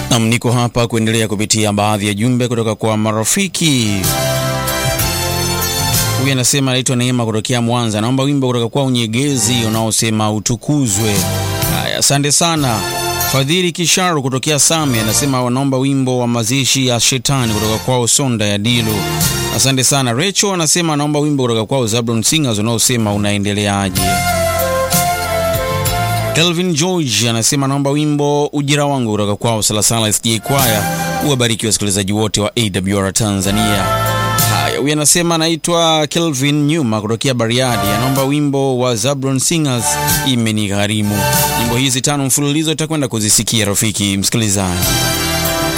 Nam, niko hapa kuendelea kupitia baadhi ya jumbe kutoka kwa marafiki. Huyu anasema anaitwa Neema kutokea Mwanza, naomba wimbo kutoka kwa Unyegezi unaosema utukuzwe. Haya, asante sana. Fadhili Kisharu kutokea Same anasema wanaomba wimbo wa mazishi ya shetani kutoka kwao Sonda ya Dilu. Asante sana. Recho anasema anaomba wimbo kutoka kwao Zablon Singers unaosema unaendeleaje. Kelvin George anasema naomba wimbo ujira wangu kutoka kwao Salasala SJ Kwaya. Uwabariki wasikilizaji wote wa AWR Tanzania. Haya, huyu anasema anaitwa Kelvin Nyuma kutokea Bariadi, anaomba wimbo wa Zablon Singers imenigharimu. Nyimbo hizi tano mfululizo itakwenda kuzisikia rafiki msikilizaji.